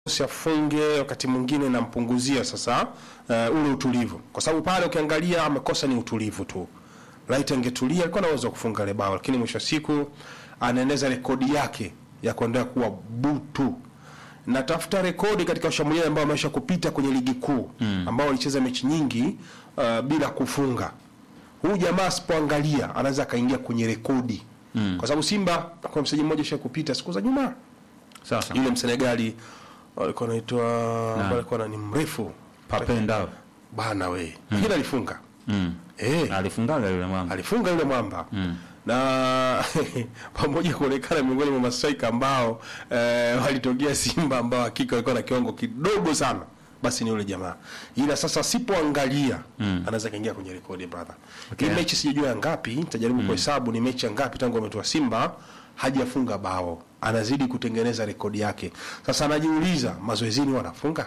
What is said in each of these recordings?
afunge wakati mwingine nampunguzia sasa uh, ule utulivu, kwa sababu pale ukiangalia amekosa ni utulivu tu. Right, angetulia alikuwa na uwezo wa kufunga ile bao, lakini mwisho wa siku anaeneza rekodi yake ya kuendelea kuwa butu. Natafuta rekodi katika washambuliaji ambao wamesha kupita kwenye ligi kuu mm. ambao walicheza mechi nyingi uh, bila kufunga. Huyu jamaa asipoangalia anaweza akaingia kwenye rekodi mm. kwa sababu Simba kwa mchezaji mmoja sha kupita siku za nyuma Sasa yule Msenegali alikuwa anaitwa ambaye alikuwa ni mrefu Papenda bana we lakini alifunga mm. eh alifungaga yule mama alifunga yule mwamba na pamoja kuonekana miongoni mwa mastrika ambao eh, walitokea Simba ambao hakika walikuwa na kiwango kidogo sana, basi ni yule jamaa, ila sasa asipoangalia anaweza kaingia kwenye rekodi brother. Okay. Hii mechi sijajua ya ngapi, nitajaribu kuhesabu ni mechi ya ngapi tangu ametoa Simba hajafunga bao, anazidi kutengeneza rekodi yake. Sasa anajiuliza mazoezini wanafunga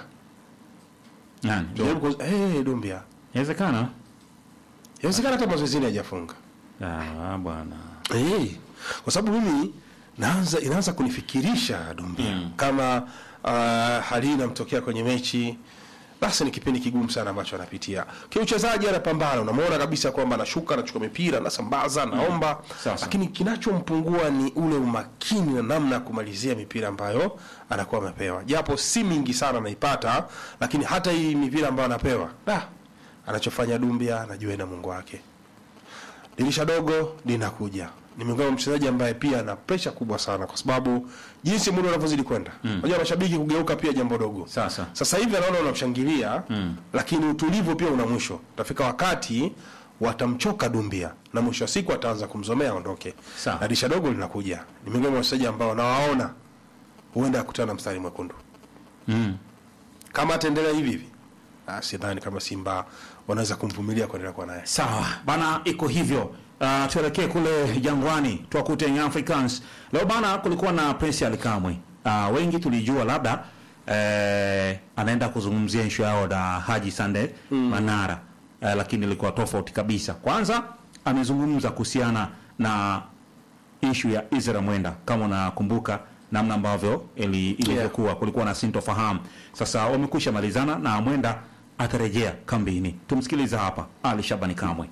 nani Jaribu ku- eh, Dumbia, inawezekana inawezekana hata mazoezini hajafunga ah bwana Eh, kwa sababu mimi naanza inaanza kunifikirisha Dumbia kama uh, hali hii inamtokea kwenye mechi, basi ni kipindi kigumu sana ambacho anapitia kiuchezaji. Anapambana, unamwona kabisa kwamba anashuka, anachukua mipira, anasambaza, anaomba, Sasa. lakini kinachompungua ni ule umakini na namna ya kumalizia mipira ambayo anakuwa amepewa, japo si mingi sana anaipata, lakini hata hii mipira ambayo anapewa da, anachofanya Dumbia anajua na Mungu wake dirisha dogo linakuja. Ni miongoni mwa mchezaji ambaye pia ana presha kubwa sana, kwa sababu jinsi muda unavyozidi kwenda, unajua mashabiki kugeuka pia jambo dogo. Sasa. sasa hivi anaona unamshangilia lakini utulivu pia una mwisho. Utafika wakati watamchoka Dumbia na mwisho wa siku ataanza kumzomea aondoke. Sawa. Na dirisha dogo linakuja. Ni miongoni mwa wachezaji ambao nawaona huenda akutana na mstari mwekundu mm. kama ataendelea hivi hivi. Ah, sidhani kama Simba wanaweza kumvumilia kuendelea kuwa naye. Sawa bana, iko hivyo. Uh, tuelekee kule Jangwani tuwakute Young Africans leo bana. Kulikuwa na Prince Alikamwe. Uh, wengi tulijua labda eh, anaenda kuzungumzia issue yao na Haji Sande Manara eh, lakini ilikuwa tofauti kabisa. Kwanza amezungumza kuhusiana na issue ya Israel Mwenda, kama unakumbuka namna ambavyo ili- ilivyokuwa, kulikuwa na sintofahamu. Sasa wamekwisha malizana na Mwenda atarejea kambini. Tumsikilize hapa Ali Shabani Kamwe.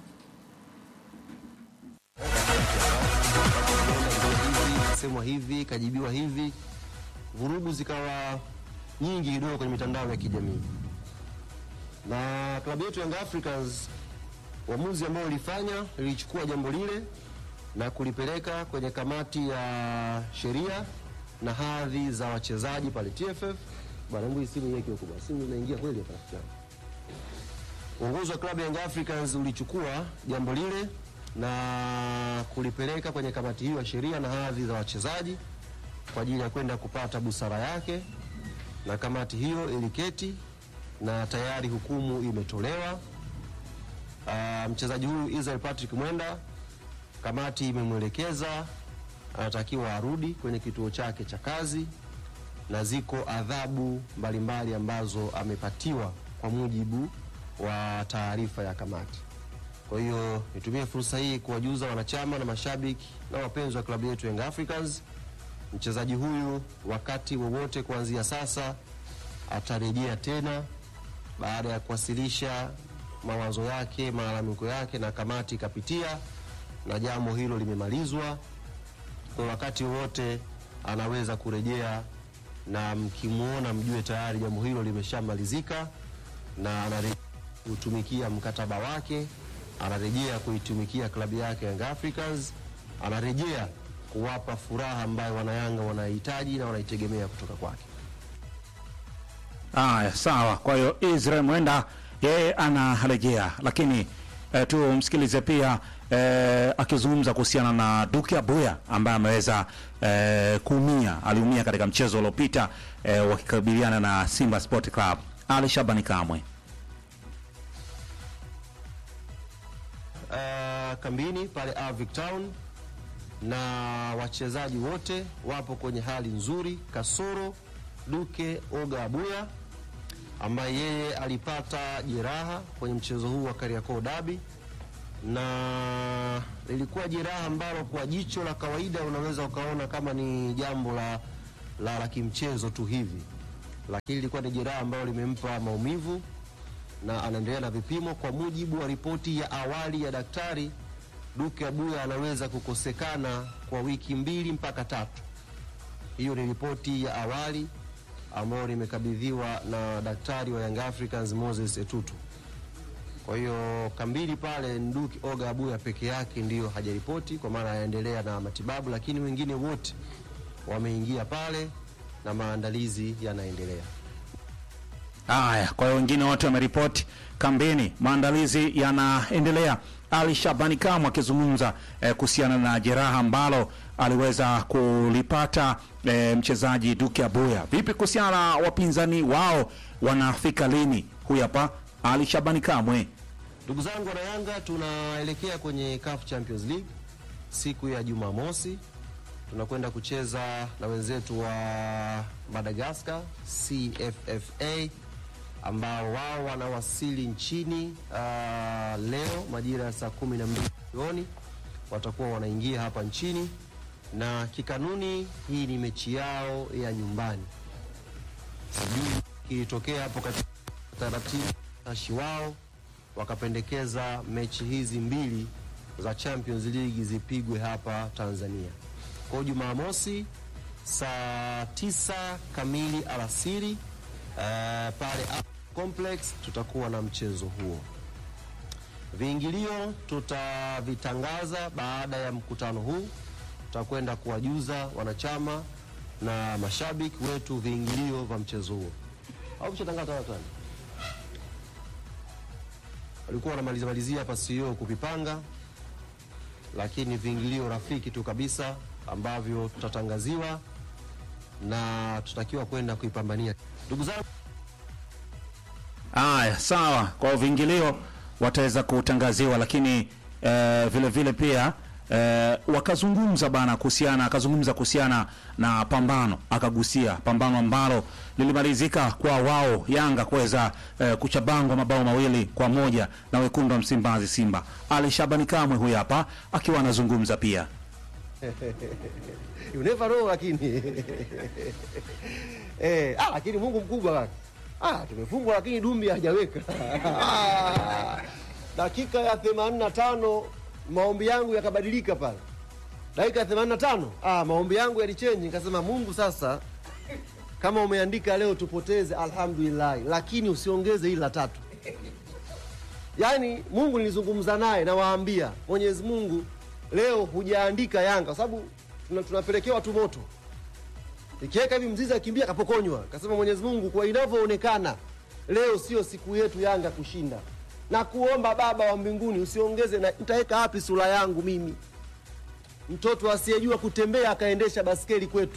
kasemwa hivi kajibiwa hivi, vurugu zikawa nyingi kidogo kwenye mitandao ya kijamii, na klabu yetu Young Africans, uamuzi ambao ulifanya lilichukua jambo lile na kulipeleka kwenye kamati ya sheria na hadhi za wachezaji pale TFF. Bwana, hebu hii simu iweke huko bwana, simu inaingia kweli hapa rafiki yangu. Uongozi wa klabu ya Young Africans ulichukua jambo lile na kulipeleka kwenye kamati hiyo ya sheria na hadhi za wachezaji kwa ajili ya kwenda kupata busara yake, na kamati hiyo iliketi na tayari hukumu imetolewa. Ah, mchezaji huyu Israel Patrick Mwenda, kamati imemwelekeza anatakiwa arudi kwenye kituo chake cha kazi na ziko adhabu mbalimbali ambazo amepatiwa kwa mujibu wa taarifa ya kamati. Kwa hiyo nitumie fursa hii kuwajuza wanachama na mashabiki na wapenzi wa klabu yetu Young Africans, mchezaji huyu wakati wowote kuanzia sasa atarejea tena baada ya kuwasilisha mawazo yake, malalamiko yake, na kamati ikapitia na jambo hilo limemalizwa. Kwa wakati wowote anaweza kurejea, na mkimwona mjue tayari jambo hilo limeshamalizika na anarejea kutumikia mkataba wake, anarejea kuitumikia klabu yake Young Africans, anarejea kuwapa furaha ambayo wanayanga wanahitaji na wanaitegemea kutoka kwake. Aya, sawa. Kwa hiyo Israel Mwenda yeye anarejea, lakini eh, tumsikilize pia eh, akizungumza kuhusiana na Duke Abuya ambaye ameweza eh, kuumia, aliumia katika mchezo uliopita eh, wakikabiliana na Simba Sport Club. Ali Shabani Kamwe. uh, kambini pale Avic Town na wachezaji wote wapo kwenye hali nzuri, kasoro Duke Oga Abuya ambaye yeye alipata jeraha kwenye mchezo huu wa Kariakoo Derby, na lilikuwa jeraha ambalo kwa jicho la kawaida unaweza ukaona kama ni jambo la, la, la kimchezo tu hivi, lakini ilikuwa ni jeraha ambalo limempa maumivu na anaendelea na vipimo. Kwa mujibu wa ripoti ya awali ya daktari, Duke Abuya anaweza kukosekana kwa wiki mbili mpaka tatu. Hiyo ni ripoti ya awali ambayo nimekabidhiwa na daktari wa Young Africans Moses Etutu. Kwa hiyo kambili pale Nduki Oga Abuya peke yake ndiyo hajaripoti, kwa maana anaendelea na matibabu, lakini wengine wote wameingia pale na maandalizi yanaendelea. Haya, kwa hiyo wengine wote wameripoti kambini, maandalizi yanaendelea. Ali Shabani Kamwe akizungumza eh, kuhusiana na jeraha ambalo aliweza kulipata eh, mchezaji Duke Abuya. Vipi kuhusiana na wapinzani wao, wanafika lini? Huyu hapa Ali Shabani Kamwe. Ndugu zangu wana Yanga, tunaelekea kwenye CAF Champions League siku ya Jumamosi. Tunakwenda kucheza na wenzetu wa Madagascar CFFA ambao wao wanawasili nchini ah, leo majira ya saa kumi na mbili jioni watakuwa wanaingia hapa nchini, na kikanuni hii ni mechi yao ya nyumbani. Sijui kilitokea hapo katika taratibu tashi wao wakapendekeza mechi hizi mbili za Champions League zipigwe hapa Tanzania. Kwa hiyo Jumamosi saa tisa kamili alasiri eh, pale Afro Complex tutakuwa na mchezo huo. Viingilio tutavitangaza baada ya mkutano huu, tutakwenda kuwajuza wanachama na mashabiki wetu viingilio vya mchezo huo. Au mshatangaza watu gani? walikuwa wanamalizia malizia hapa CEO kuvipanga, lakini viingilio rafiki tu kabisa ambavyo tutatangaziwa na tutakiwa kwenda kuipambania. Ndugu zangu, Haya, sawa. Kwa hiyo viingilio wataweza kutangaziwa, lakini eh, vile vile pia eh, wakazungumza bana kuhusiana, akazungumza kuhusiana na pambano, akagusia pambano ambalo lilimalizika kwa wao Yanga kuweza eh, kuchabangwa mabao mawili kwa moja na wekundu wa Msimbazi Simba. Ali Shabani Kamwe huyu hapa akiwa anazungumza pia. you never know, lakini eh, ah, lakini Mungu mkubwa kaka. Ah, tumefungwa lakini Dumbi hajaweka Ah, dakika ya 85 maombi yangu yakabadilika pale. Dakika ya 85 ah, maombi yangu yalichenji, nikasema Mungu sasa kama umeandika leo tupoteze, alhamdulillah, lakini usiongeze hili la tatu. Yaani Mungu nilizungumza naye, nawaambia Mwenyezi Mungu, leo hujaandika Yanga kwa sababu tuna- tunapelekewa tu moto ikiweka hivi mzizi akimbia akapokonywa. Kasema Mwenyezi Mungu, kwa inavyoonekana leo sio siku yetu Yanga kushinda, na kuomba Baba wa mbinguni usiongeze, na nitaweka wapi sura yangu mimi, mtoto asiyejua kutembea akaendesha baskeli kwetu.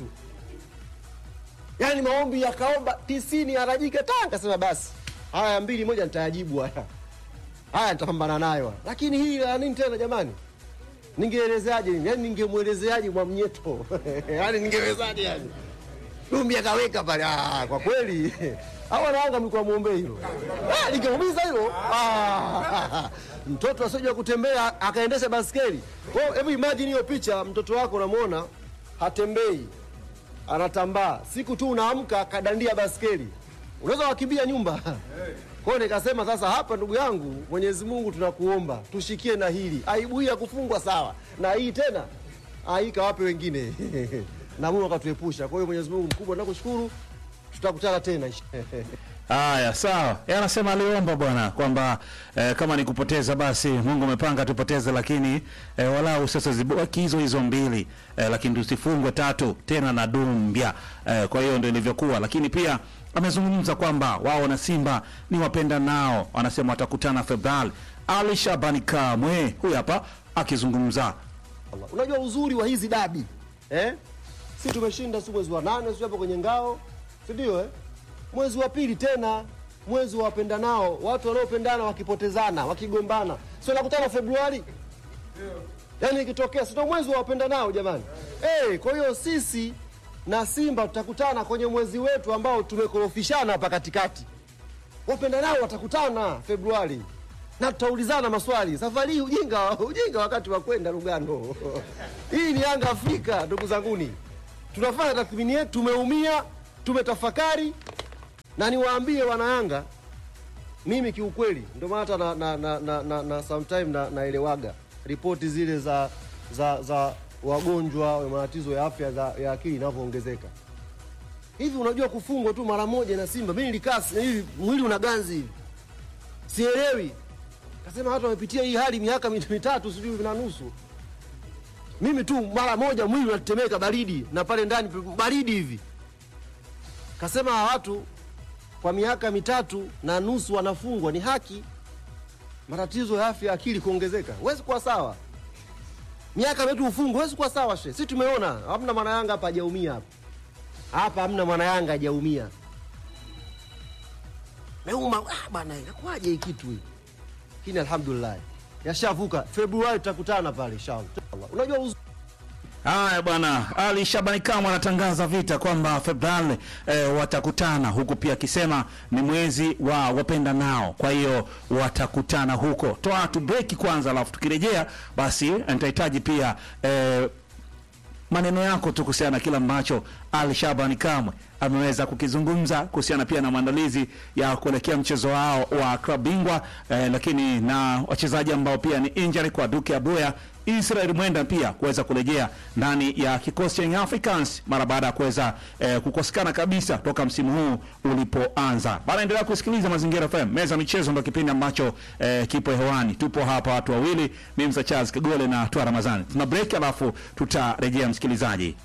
Yaani maombi yakaomba tisini arajike ta, kasema basi haya mbili moja nitayajibu haya haya nitapambana nayo, lakini hii ya nini tena jamani? Ningeelezeaje nini? Yaani ningemwelezeaje Mwamnyeto? Yaani ningewezaje yani? Dumbi akaweka pale. Ah, kwa kweli. Hawa na Yanga mlikuwa muombe hilo. Ah, lingeumiza hilo. Ah. Mtoto asiyejua kutembea akaendesha baskeli. Kwa hiyo hebu imagine hiyo picha, mtoto wako unamwona hatembei. Anatambaa. Siku tu unaamka kadandia baskeli. Unaweza wakimbia nyumba. Kwa hiyo nikasema sasa, hapa ndugu yangu, Mwenyezi Mungu tunakuomba tushikie na hili. Aibu hii ya kufungwa sawa, na hii tena ah, hii kawape wengine na Mungu akatuepusha. Kwa hiyo Mwenyezi Mungu mkubwa, nakushukuru, tutakutana tena. Haya, sawa. Yeye anasema aliomba bwana kwamba eh, kama ni kupoteza basi Mungu amepanga tupoteze, lakini eh, walau sasa zibaki hizo hizo mbili eh, lakini tusifungwe tatu tena na Dumbia eh, kwa hiyo ndio ilivyokuwa, lakini pia amezungumza kwamba wao na Simba ni wapenda nao, anasema watakutana Februari. Ali Shabani Kamwe huyu hapa akizungumza Allah. Unajua uzuri wa hizi dabi eh? Si tumeshinda si mwezi wa nane, si hapo kwenye ngao, si ndio eh? Mwezi wa pili tena mwezi wa wapenda nao, watu wanaopendana wakipotezana, wakigombana, sio nakutana Februari. Yaani ikitokea sio mwezi wa wapenda nao jamani. Eh, kwa hiyo sisi na Simba tutakutana kwenye mwezi wetu ambao tumekorofishana hapa katikati. Wapenda nao watakutana Februari na tutaulizana maswali. Safari hii ujinga, ujinga wakati wa kwenda Lugano. hii ni Yanga Afrika, ndugu zanguni, tunafanya tathmini yetu, tumeumia, tumetafakari, na niwaambie wanayanga mimi kiukweli ndio maana hata na, na, na, na, na, na sometime na, naelewaga ripoti zile za za za wagonjwa wa matatizo ya afya za, ya akili inavyoongezeka hivi. Unajua kufungwa tu mara moja na Simba, mimi nilikaa si- hivi mwili una ganzi hivi, sielewi. Kasema watu wamepitia hii hali miaka mit- mitatu sijui na nusu, mimi tu mara moja mwili unatetemeka, baridi na pale ndani baridi hivi. Kasema hawa watu kwa miaka mitatu na nusu wanafungwa, ni haki matatizo ya afya ya akili kuongezeka. Huwezi kuwa sawa, miaka mitatu ufungwe, huwezi kuwa sawa. She, si tumeona, hamna mwana Yanga hapa hajaumia hapa hapa, hamna mwana Yanga hajaumia. Meuma ah, bana, inakuwaje hii kitu hii? Lakini alhamdulillah yashavuka. Februari tutakutana pale inshallah. Unajua uz... Haya bwana, Ali Shabani Kamwe anatangaza vita kwamba Februari eh, watakutana huku, pia akisema ni mwezi wa wapenda nao, kwa hiyo watakutana huko. Toa tu break kwanza, alafu tukirejea basi nitahitaji pia eh, maneno yako tu kuhusiana na kile ambacho Ali Shabani Kamwe ameweza kukizungumza kuhusiana pia na maandalizi ya kuelekea mchezo wao wa klabu bingwa eh, lakini na wachezaji ambao pia ni injury kwa Duke Abuya Israel Mwenda pia kuweza kurejea ndani ya kikosi cha Young Africans mara baada ya kuweza eh, kukosekana kabisa toka msimu huu ulipoanza. Bana, endelea kusikiliza Mazingira FM. Meza michezo ndio kipindi ambacho eh, kipo hewani. Tupo hapa watu wawili, mimi Msa Charles Kagole na Twa Ramazani. Tuna break alafu tutarejea msikilizaji.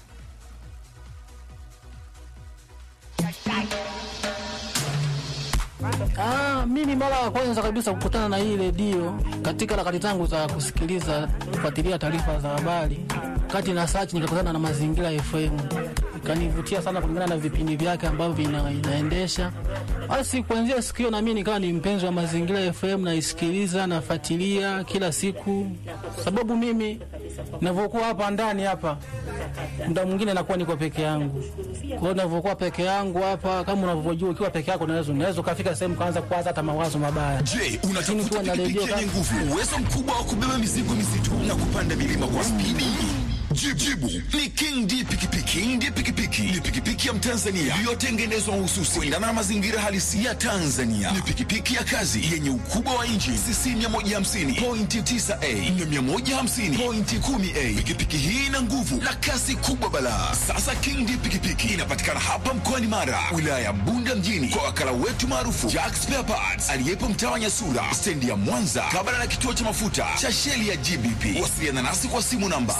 Ah, mimi mara ya kwanza kabisa kukutana na hii redio katika harakati zangu za kusikiliza kufuatilia taarifa za habari, kati na search nikakutana na Mazingira FM, ikanivutia sana kulingana na vipindi vyake ambavyo vina, inaendesha. Basi kuanzia siku hiyo na mimi nikawa ni mpenzi wa Mazingira FM, naisikiliza nafuatilia kila siku, sababu mimi ninavyokuwa hapa ndani hapa muda mwingine nakuwa niko peke yangu. Kwa hiyo ninavyokuwa peke yangu hapa, kama unavyojua, ukiwa peke yako unaweza unaweza ukafika sehemu kaanza kuwaza hata mawazo mabaya. Je, Lakini unatafuta kuwa na pikipiki redio yenye kama- nguvu, uwezo mkubwa wa kubeba mizigo mizito na kupanda milima kwa spidi? Jibu, jibu ni King D pikipiki. King D pikipiki ni pikipiki ya Mtanzania iliyotengenezwa mahususi kuendana na mazingira halisi ya Tanzania. Ni pikipiki ya kazi yenye ukubwa wa inchi cc 150 pointi 9a na 150 pointi 10a. Pikipiki hii ina nguvu na kasi kubwa balaa. Sasa King D pikipiki inapatikana hapa mkoani Mara, wilaya ya Bunda mjini, kwa wakala wetu maarufu Jack Spare Parts aliyepo mtaa wa Nyasura, stendi ya Mwanza, kabla na kituo cha mafuta cha sheli ya GBP. Wasiliana nasi kwa simu namba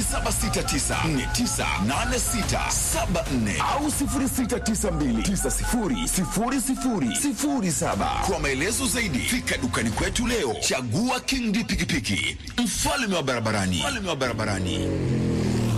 0769498674 au 0692900007. Kwa maelezo zaidi, fika dukani kwetu leo. Chagua King D pikipiki, mfalme wa barabarani, mfalme wa barabarani.